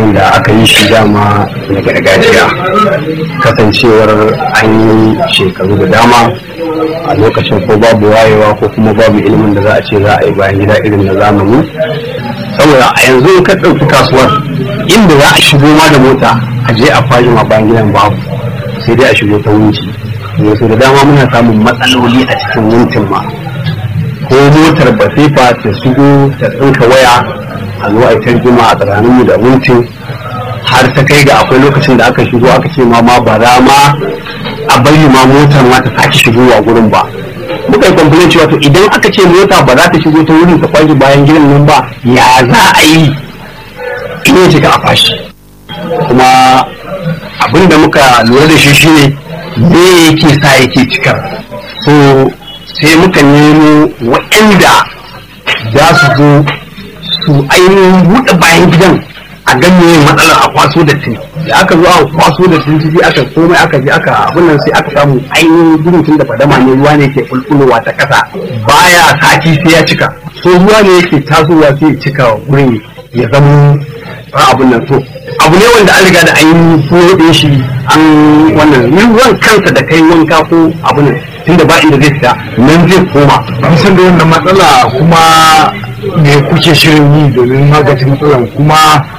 wanda aka yi shi dama na gargajiya kasancewar an yi shekaru da dama a lokacin ko babu wayewa ko kuma babu ilimin da za a ce za a yi bayan gida irin na zamani saboda a yanzu ka ɗauki kasuwar inda za a shigo ma da mota a je a fashi ma bayan gidan babu sai dai a shigo ta wunci yanzu da dama muna samun matsaloli a cikin wuntin ma ko motar basifa ta shigo ta tsinka waya a zo a yi tarjima a tsakaninmu da wuntin har ta kai ga akwai lokacin da aka shigo aka ce ma ma ba za ma a bari ma motar ma ta sake shigowa gurin ba muka yi complain cewa to idan aka ce mota ba za ta shigo ta wurin ta kwashe bayan gidan nan ba ya za a yi in ya cika a fashi kuma abin da muka lura da shi shine me yake sa yake cikar so sai muka nemo waɗanda za su zo su ainihin buɗe bayan gidan a ganye matsalar a kwaso da tin da aka zo a kwaso da tin ciki aka komai aka je aka abin nan sai aka samu ainihin gudun tun da fadama ne ruwa ne ke kulkulowa ta kasa baya sati sai ya cika so ruwa ne yake tasowa sai ya cika gurin ya zama a abin nan to abu ne wanda an riga da an yi fuɗe shi an wannan ruwan kansa da kai wanka ko abu nan tunda ba inda zai fita nan zai koma kusan da wannan matsala kuma me kuke shirin yi domin magance matsalan kuma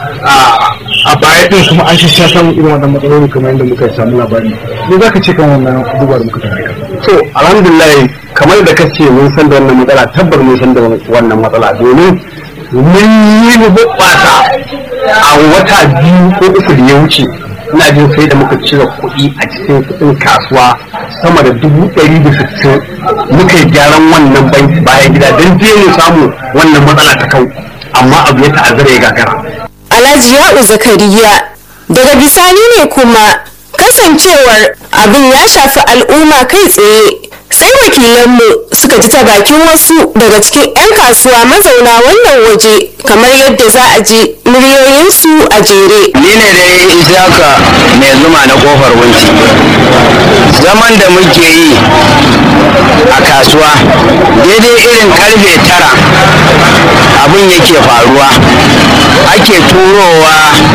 a baya din kuma an sha samun irin wannan matsaloli kamar yadda muka samu labari me za ka ce kan wannan abubuwa da muka tabbata to alhamdulillah kamar da kace mun san da wannan matsala tabbar mun san da wannan matsala domin mun yi hoɓɓasa a wata biyu ko uku da ya wuce ina jin sai da muka cire kuɗi a cikin kuɗin kasuwa sama da dubu ɗari da sittin muka yi gyaran wannan banki bayan gida don je mu samu wannan matsala ta kau amma abu ya ta'azzara ya gagara Alhaji Ya'u Zakariya daga bisani ne kuma kasancewar abin ya shafi al'umma kai tsaye sai wakilanmu suka ji ta bakin wasu daga cikin 'yan kasuwa mazauna wannan waje kamar yadda za a ji muryoyinsu a jere. ni ne dai isaka mai zuma na kofar wunci zaman da muke yi a kasuwa daidai irin karfe tara abin yake faruwa ake turowa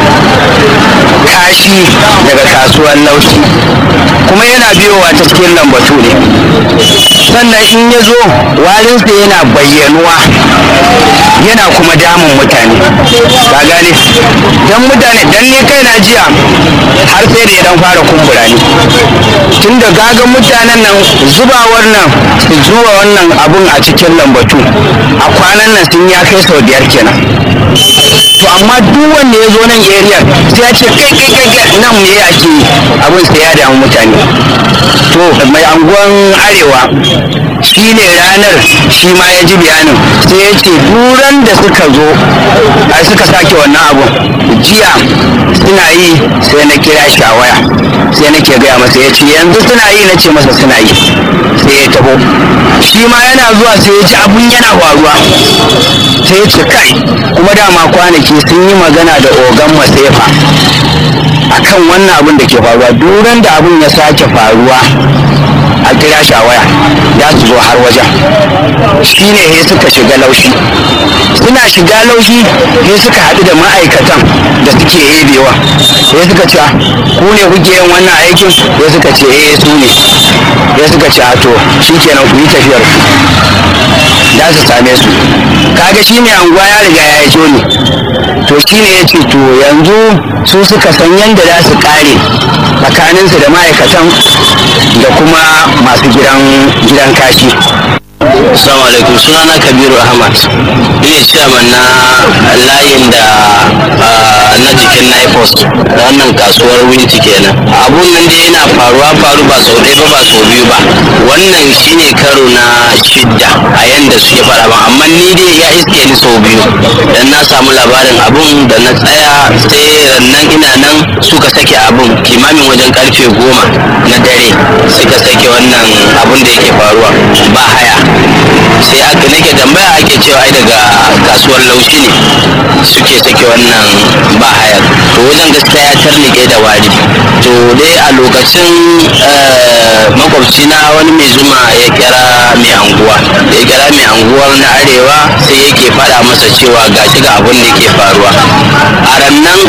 kashi daga kasuwar laushi kuma yana biyowa ta cikin lambatu ne sannan in ya zo warinsa yana bayyanuwa yana kuma damun mutane ka gane dan mutane dan ni kai na jiya har sai da ya dan fara kumbura ni tun da gagan mutanen nan zubawar nan su zuba wannan abun a cikin lambatu a kwanan nan sun ya kai sau biyar kenan to amma duk wanda ya zo nan area sai ya ce kai kai kai kai nan me ake yi abun sai ya damu mutane to mai anguwan arewa shi ne ranar shi ma ya ji bayanin sai ya ce duran da suka zo a suka sake wannan abun jiya suna yi sai na kira shi a waya sai nake gaya masa ya ce yanzu suna yi na ce masa suna yi sai ya taho shi ma yana zuwa sai ya ji abun yana faruwa sai ya ce kai kuma dama kwanaki sun yi magana da ogan masefa akan wannan abun da ke faruwa duran da abun ya sake faruwa a kira shi a waya za su zo har wajen shi ne sai suka shiga laushi suna shiga laushi sai suka haɗu da ma'aikatan da suke ebewa sai suka ce ku ne kuke yin wannan aikin sai suka ce eh su ne sai suka ce to shi kenan ku yi tafiyar ku za su same su kaga shi mai anguwa ya riga ya yi ne to shi ne ya ce to yanzu su suka san yadda za su kare tsakaninsu da ma'aikatan da kuma masu gidan gidan kashi Assalamu alaikum sunana Kabiru Ahmad ne chairman na layin da na jikin Naipos da wannan kasuwar Winti kenan abun nan dai yana faruwa faru ba sau ɗaya ba ba sau biyu ba wannan shine karo na shidda a yanda suke faɗa ba amma ni dai ya iske ni sau biyu dan na samu labarin abun da na tsaya sai nan ina nan suka sake abun kimamin wajen karfe goma na dare suka sake wannan abun da yake faruwa ba haya sai aka nake tambaya ake cewa ai daga kasuwar laushi ne suke sake wannan ba haya to wajen gaskiya ya tarnike da wari to dai a lokacin makwabci na wani mai zuma ya kira mai anguwa da ya kira mai anguwar na arewa sai yake faɗa masa cewa gashi ga abin da ke faruwa a rannan